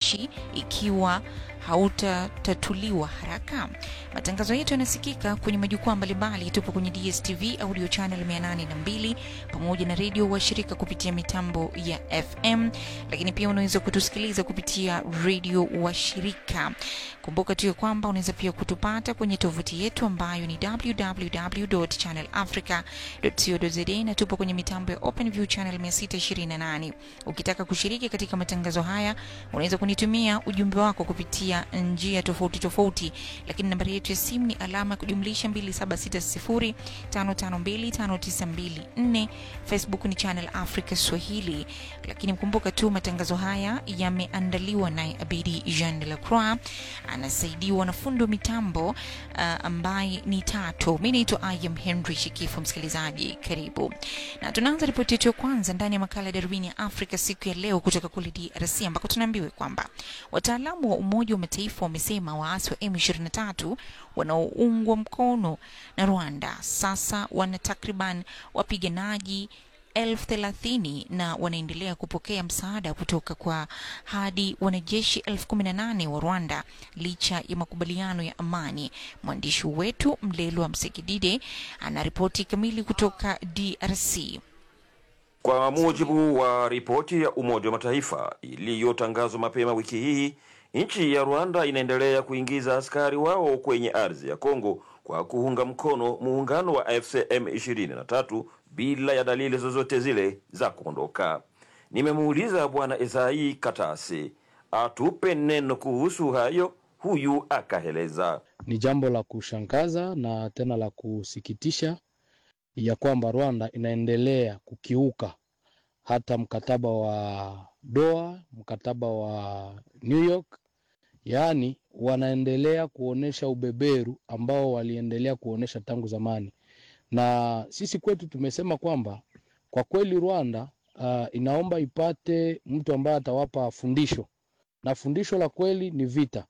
nchi ikiwa hautatatuliwa haraka. Matangazo yetu yanasikika kwenye majukwaa mbalimbali. Tupo kwenye DSTV audio channel 802 pamoja na redio washirika kupitia mitambo ya FM, lakini pia unaweza kutusikiliza kupitia redio washirika. Kumbuka tu ya kwamba unaweza pia kutupata kwenye tovuti yetu ambayo ni www.channelafrica.co.za na tupo kwenye mitambo ya OpenView channel 628. Ukitaka kushiriki katika matangazo haya, unaweza kunitumia ujumbe wako kupitia njia tofauti tofauti, lakini nambari yetu ya simu ni alama ya kujumlisha 276055259254. Facebook ni Channel Africa Swahili, lakini mkumbuka tu matangazo haya yameandaliwa naye Abidi Jean de la Croix, anasaidiwa na fundo mitambo uh, ambaye ni Tato. Mi naitwa Ayam Henry Shikifu. Msikilizaji, karibu na tunaanza ripoti yetu ya kwanza ndani ya makala ya darubini ya Afrika siku ya leo kutoka kule DRC ambako tunaambiwa kwamba wataalamu wa Umoja wa Mataifa wamesema waasi wa M23 wanaoungwa mkono na Rwanda sasa wana takriban wapiganaji elfu thelathini na wanaendelea kupokea msaada kutoka kwa hadi wanajeshi elfu kumi na nane wa Rwanda licha ya makubaliano ya amani. Mwandishi wetu Mlelwa Msekidide anaripoti kamili kutoka DRC. Kwa mujibu wa ripoti ya Umoja wa Mataifa iliyotangazwa mapema wiki hii, nchi ya Rwanda inaendelea kuingiza askari wao kwenye ardhi ya Kongo kwa kuunga mkono muungano wa FCM 23 bila ya dalili zozote zile za kuondoka. Nimemuuliza Bwana Esai Katasi atupe neno kuhusu hayo, huyu akaeleza. Ni jambo la kushangaza na tena la kusikitisha ya kwamba Rwanda inaendelea kukiuka hata mkataba wa Doha, mkataba wa New York, yaani wanaendelea kuonesha ubeberu ambao waliendelea kuonesha tangu zamani, na sisi kwetu tumesema kwamba kwa kweli Rwanda uh, inaomba ipate mtu ambaye atawapa fundisho, na fundisho la kweli ni vita.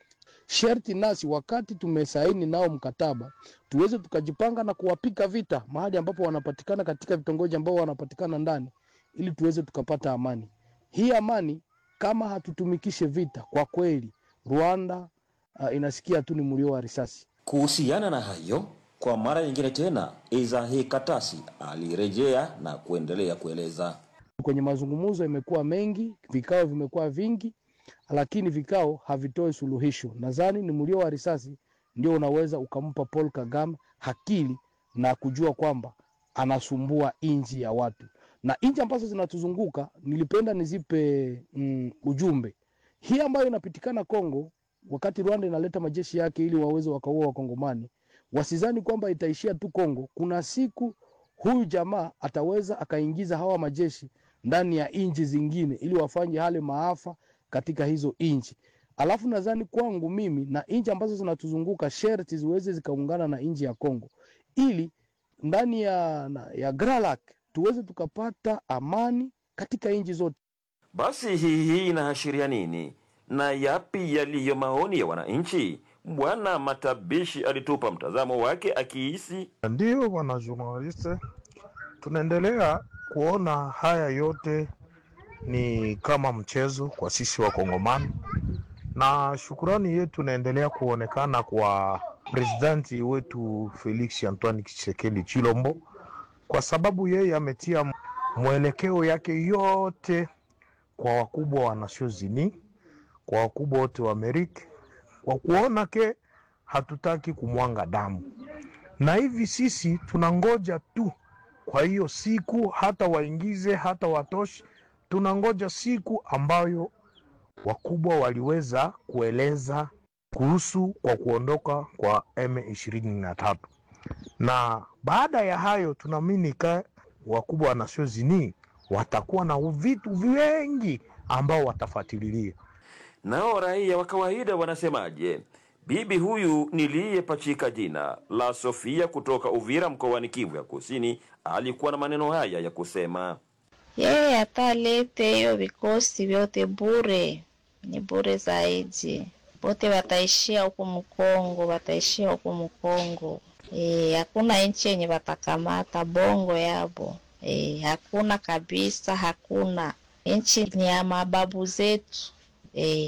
Sherti nasi wakati tumesaini nao mkataba tuweze tukajipanga na kuwapika vita mahali ambapo wanapatikana katika vitongoji ambao wanapatikana ndani, ili tuweze tukapata amani. Hii amani kama hatutumikishe vita, kwa kweli Rwanda uh, inasikia tu ni mlio wa risasi. Kuhusiana na hayo, kwa mara nyingine tena, Ezahi Katasi alirejea na kuendelea kueleza. Kwenye mazungumzo imekuwa mengi, vikao vimekuwa vingi, lakini vikao havitoi suluhisho. Nadhani ni mlio wa risasi ndio unaweza ukampa Paul Kagame akili na kujua kwamba anasumbua inji ya watu na inji ambazo zinatuzunguka. Nilipenda nizipe mm, ujumbe hii ambayo inapitikana Kongo, wakati Rwanda inaleta majeshi yake ili waweze wakaua Wakongomani, wasizani kwamba itaishia tu Kongo. Kuna siku huyu jamaa ataweza akaingiza hawa majeshi ndani ya inji zingine ili wafanye hale maafa katika hizo inchi. Alafu nadhani kwangu mimi na inchi ambazo zinatuzunguka sherti ziweze zikaungana na inchi ya Kongo ili ndani ya, na- ya Gralak tuweze tukapata amani katika inchi zote. Basi hii hii inaashiria nini na yapi yaliyo maoni ya wananchi? Bwana Matabishi alitupa mtazamo wake akihisi Ndiyo bwana journaliste, tunaendelea kuona haya yote ni kama mchezo kwa sisi Wakongomani, na shukurani yetu inaendelea kuonekana kwa presidenti wetu Felix Antoine Tshisekedi Chilombo, kwa sababu yeye ametia mwelekeo yake yote kwa wakubwa wa Nations Unies, kwa wakubwa wote wa Amerika, kwa kuona ke hatutaki kumwanga damu na hivi sisi tunangoja tu. Kwa hiyo siku hata waingize hata watoshi, tunangoja siku ambayo wakubwa waliweza kueleza kuhusu kwa kuondoka kwa M23, na baada ya hayo tunaamini ka wakubwa wa Nations Unies watakuwa na vitu vingi ambao watafuatilia. nao raia wa kawaida wanasemaje? Bibi huyu niliyepachika jina la Sofia kutoka Uvira mkoani Kivu ya Kusini alikuwa na maneno haya ya kusema. Yeye atalete hiyo vikosi vyote bure, ni bure zaidi. Wote wataishia huku Mkongo, wataishia huku Mkongo. Eh, hakuna nchi yenye watakamata bongo yabo. Eh, hakuna kabisa, hakuna. Nchi ni ya mababu zetu. Eh,